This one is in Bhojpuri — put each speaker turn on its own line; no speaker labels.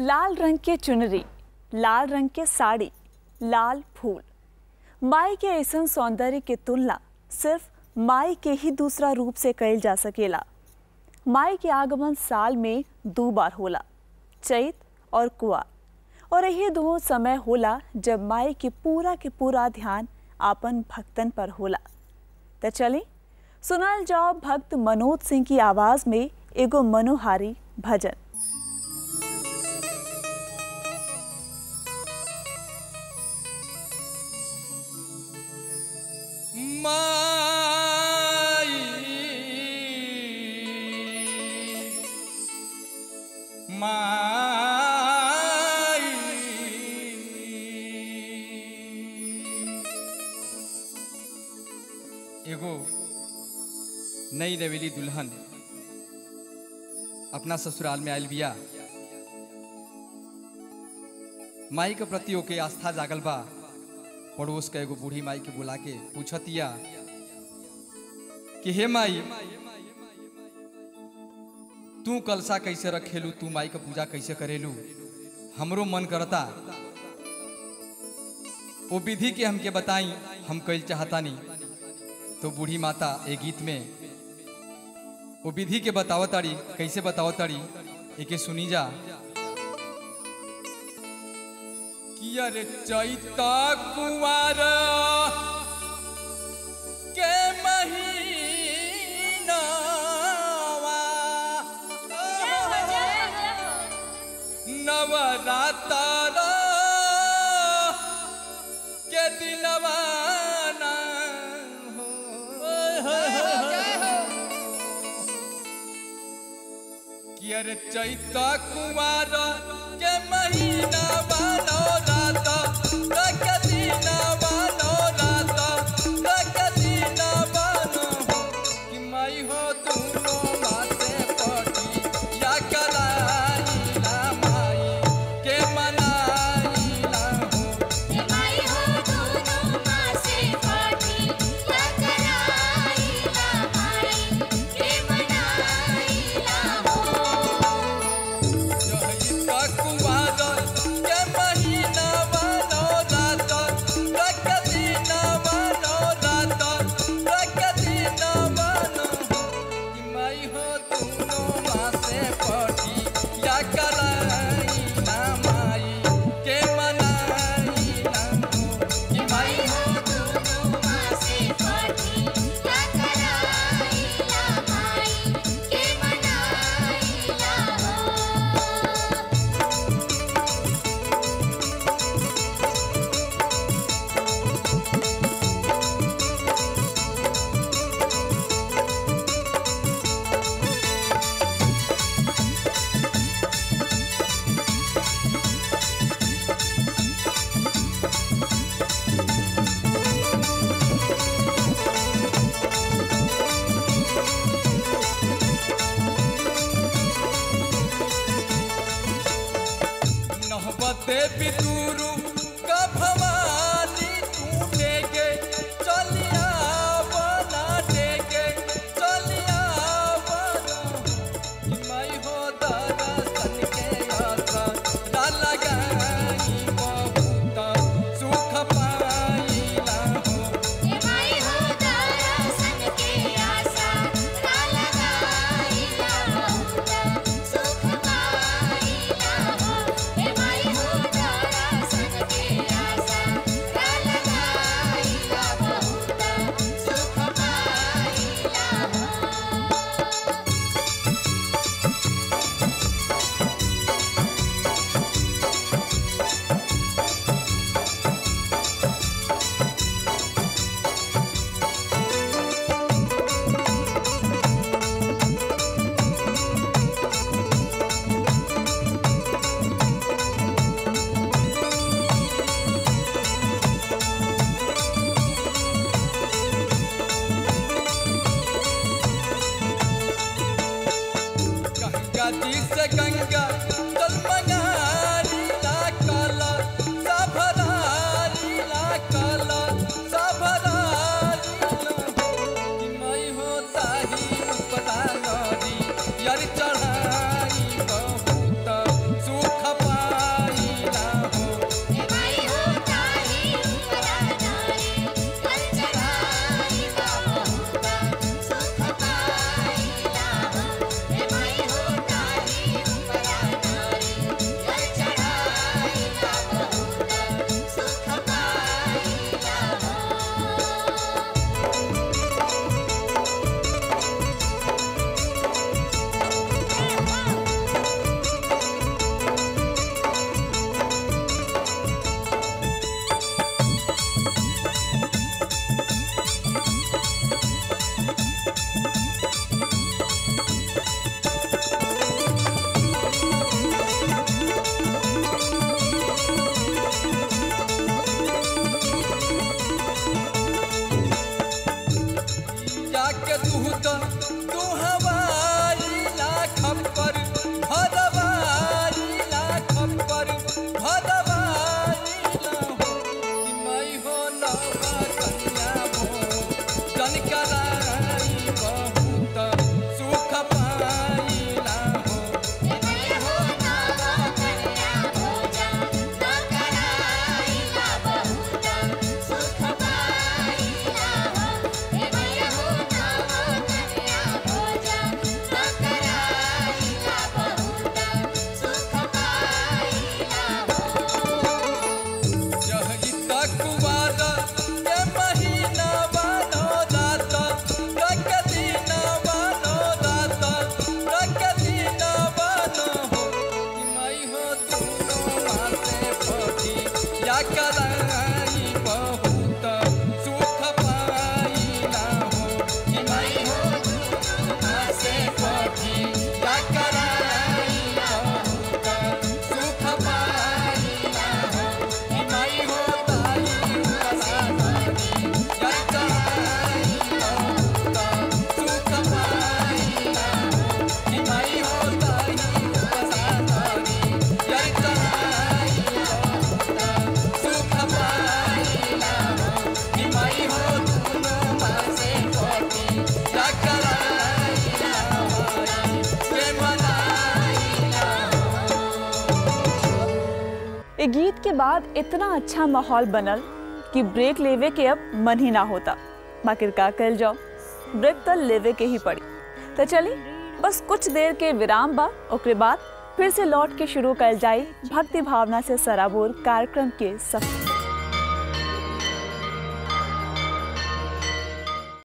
लाल रंग के चुनरी लाल रंग के साड़ी लाल फूल माई के ऐसन सौंदर्य के तुलना सिर्फ माई के ही दूसरा रूप से कइल जा सकेला माई के आगमन साल में दो बार होला चैत और कुआर और यही दो समय होला जब माई के पूरा के पूरा ध्यान आपन भक्तन पर होला तो चली सुनल जाओ भक्त मनोज सिंह की आवाज में एगो मनोहारी भजन
माई माई एगो नई नवेली दुल्हन अपना ससुराल में आयल बिया माई के प्रति ओके आस्था जागल बा पड़ोस के एगो बूढ़ी माई के बुला के पूछतिया कि हे माई तू कलसा कैसे रखेलू तू माई के पूजा कैसे करेलू हमरो मन करता वो विधि के हमके बताई हम कैल चाहतानी तो बूढ़ी माता ए गीत में वो विधि के बतावताड़ी कैसे बतावताड़ी एके सुनी जा कि अरे चैता कुंवर के महीनावा नवरातर के दिनवा ना हो कि अरे चैता कुमार के महीना बानो रात के दिनवा नो रात के दिनवा नो हो कि मई हो दूनो मासे पटी या कराई ला माई के मनाई ला हो चैता कुमार के महीना बानो रात के दिनवा नो रात के दिनवा नो हो कि मई हो दूनो मासे पटी या कराई ना माई के मनाई ना हो कि मई हो नहबते बितुरु का भवानी तू देगे चलिया बना देगे चलिया बना कि मैं हो दर्शन के आशा डाला गई बहुत सुख पाईला हो जाके दूध तू हवाई ला खप्पर भरवाई ला खप्पर भरवाई ला हो कि मैं हो नवा कन्या हो जन कराई बहुत सुख पाइला हो यही तकवार के महीना बानो रात रख दिन बानो रात रख दिन बानो हो कि मैं हो दोनों मासे पति या कराई बहुत सुख पाइला हो कि मैं हो दोनों मासे पति या कराई बहुत सुख पाइला हो कि मैं हो ताई उपासनी या कराई बहुत सुख पाइला हो कि मैं हो ताई उपासनी या कराई बहुत सुख पाइला हो कि मैं हो दोनों मासे पति या कराई हमारी प्रेम लाइला
ए गीत के बाद इतना अच्छा माहौल बनल कि ब्रेक लेवे के अब मन ही ना होता बाकिर का कल जाओ ब्रेक तो लेवे के ही पड़ी तो चली बस कुछ देर के विराम बा ओकरे बाद फिर से लौट के शुरू कल जाई भक्ति भावना से सराबोर कार्यक्रम के सफर